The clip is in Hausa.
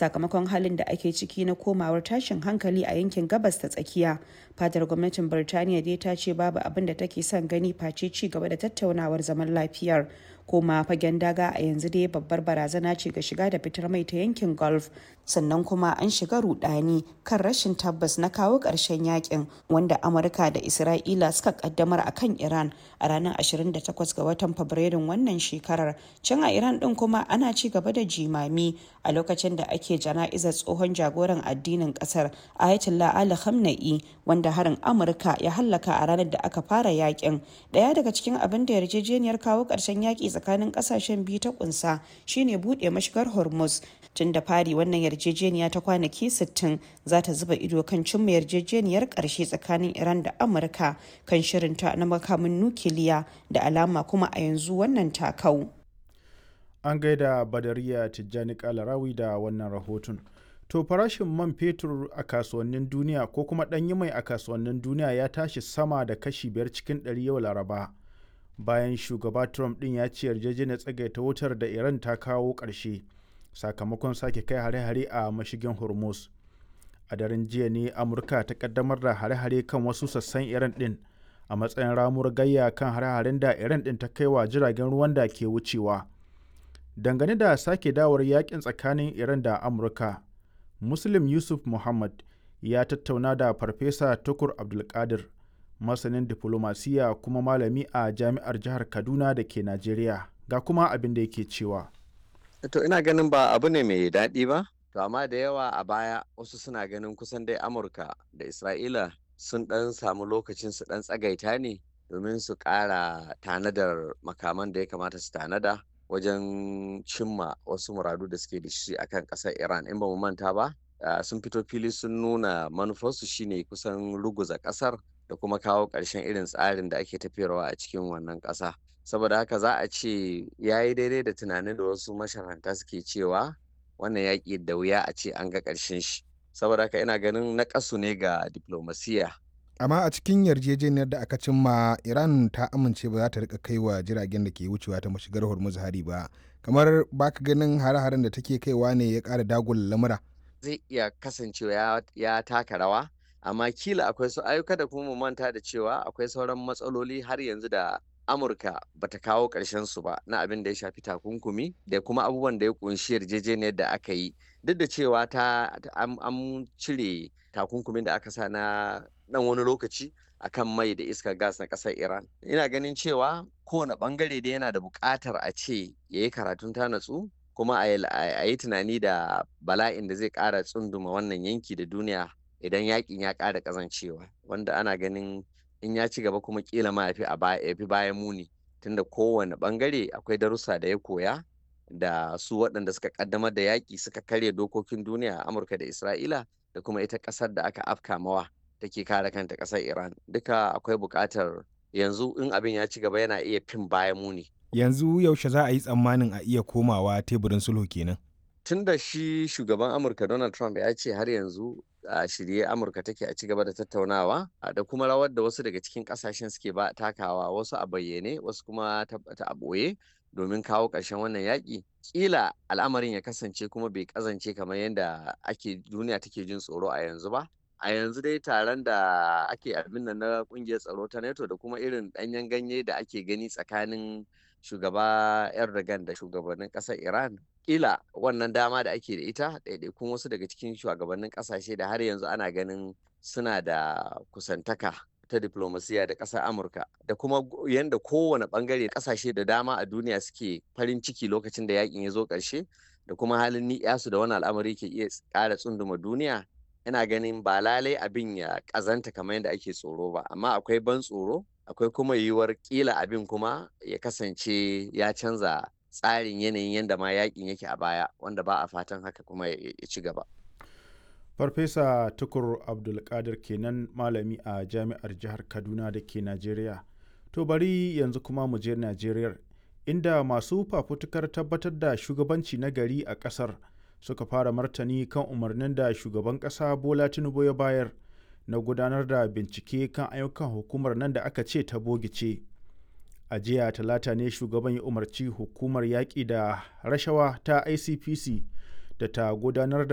sakamakon halin da ake ciki na komawar tashin hankali a yankin gabas ta tsakiya fadar gwamnatin birtaniya dai ta ce babu abin da take son gani face ci gaba da tattaunawar zaman lafiyar koma fagen daga a yanzu dai babbar barazana ce ga shiga da fitar mai ta yankin gulf sannan kuma an shiga rudani kan rashin tabbas na kawo ƙarshen yakin wanda amurka da isra'ila suka kaddamar a kan iran a ranar 28 ga watan fabrairun wannan shekarar can a iran din kuma ana ci gaba da jimami a lokacin da ake jana'izar tsohon jagoran addinin kasar ayatollah ali khamenei wanda harin amurka ya hallaka a ranar da aka fara yakin daya daga cikin abin da yarjejeniyar kawo ƙarshen yaki tsakanin kasashen biyu ta kunsa shine buɗe mashigar hormuz tun da fari wannan yarjejeniya ta kwanaki 60 za ta zuba ido kan cimma yarjejeniyar ƙarshe tsakanin iran da amurka kan shirinta na makamin nukiliya da alama kuma a yanzu wannan takau an gaida badariya tijjani kalarawi da wannan rahoton to farashin man fetur a kasuwannin duniya ko kuma ɗanyi mai a kasuwannin duniya ya tashi sama da kashi biyar cikin ɗari yau laraba bayan shugaba trump ɗin ya ce yarjejeniyar tsagaita wutar da iran ta kawo ƙarshe sakamakon sake kai hare-hare a mashigin hormuz a daren jiya ne amurka ta kaddamar da hare-hare kan wasu sassan iran ɗin a matsayin ramuwar gayya kan hare-haren da iran ɗin ta kai wa jiragen ruwan da ke wucewa dangane da sake dawar yakin tsakanin iran da amurka muslim yusuf muhammad ya tattauna da farfesa tukur abdulkadir masanin diflomasiya kuma malami a jami'ar jihar kaduna da ke najeriya ga kuma abin da yake cewa to ina ganin ba abu ne mai daɗi ba to amma da yawa a baya wasu suna ganin kusan dai amurka da isra'ila sun ɗan samu lokacin su ɗan tsagaita ne domin su ƙara tanadar makaman da ya kamata su tanada wajen cimma wasu muradu da suke da shi akan ƙasar iran in ba mu manta ba sun fito fili sun nuna manufarsu shine kusan ruguza ƙasar da kuma kawo ƙarshen irin tsarin da ake tafiyarwa a cikin wannan ƙasa saboda haka za a ce ya yi daidai da tunanin da wasu masharanta suke cewa wannan yaƙi da wuya a ce an ga ƙarshen shi saboda haka ina ganin na ƙasu ne ga diplomasiya amma a cikin yarjejeniyar da aka cimma iran ta amince ba za ta rika kai wa jiragen da ke wucewa ta mashigar hormuz hari ba kamar baka ganin hare-haren da take kaiwa ne ya ƙara dagula lamura zai iya kasancewa ya taka rawa amma kila akwai su ayyuka da kuma mu manta da cewa akwai sauran matsaloli har yanzu da amurka bata kawo ƙarshen su ba na abin da ya shafi takunkumi da kuma abubuwan da ya kunshi yarjejeniyar da aka yi duk da cewa ta an cire takunkumin da aka sa na dan wani lokaci akan mai da iskar gas na ƙasar iran ina ganin cewa kowane bangare da yana da buƙatar a ce ya yi karatun ta natsu kuma a yi tunani da bala'in da zai ƙara tsunduma wannan yanki da duniya idan yakin ya ƙara ƙazancewa wanda ana ganin in ya ci gaba kuma kila ma ya fi bayan muni tunda kowane bangare akwai darussa da ya koya da su waɗanda suka kaddamar da yaƙi suka karya dokokin duniya a amurka da isra'ila da kuma ita ƙasar da aka afka mawa take kare kanta ƙasar iran duka akwai buƙatar yanzu in abin ya ci gaba yana iya fin bayan muni yanzu yaushe za a yi tsammanin a iya komawa teburin sulhu kenan tun da shi shugaban amurka donald trump ya ce har yanzu a shirye amurka take a ci gaba da tattaunawa da kuma rawar da wasu daga cikin kasashen suke ba takawa wasu a bayyane wasu kuma ta a ɓoye domin kawo ƙarshen wannan yaƙi ƙila al'amarin ya kasance kuma bai ƙazance kamar yadda ake duniya take jin tsoro a yanzu ba a yanzu dai taron da ake abin nan na ƙungiyar tsaro ta nato da kuma irin ɗanyen ganye da ake gani tsakanin shugaba erdogan da shugabannin ƙasar iran kila wannan dama da ake da ita ɗaiɗaikun wasu daga cikin shugabannin ƙasashe da har yanzu ana ganin suna da kusantaka ta diplomasiya da ƙasar amurka da kuma yadda kowane ɓangare ƙasashe da dama a duniya suke farin ciki lokacin da yakin ya zo ƙarshe da kuma halin ni'yasu da wani al'amari ke iya ƙara tsunduma duniya ina ganin ba lalai abin ya ƙazanta kamar yadda ake tsoro ba amma akwai ban tsoro akwai kuma yiwuwar ƙila abin kuma ya kasance ya canza tsarin yanayin yadda ma yakin yake a baya wanda ba a fatan haka kuma ya ci gaba. farfesa tukur abdulkadir kenan malami a jami'ar jihar kaduna da ke najeriya to bari yanzu kuma mu je najeriya inda masu fafutukar tabbatar da shugabanci na gari a kasar suka fara martani kan umarnin da shugaban kasa bola tinubu ya bayar na gudanar da bincike kan ayyukan hukumar nan da aka ce ta bogice a jiya talata ne shugaban ya umarci hukumar yaƙi da rashawa ta icpc da ta gudanar da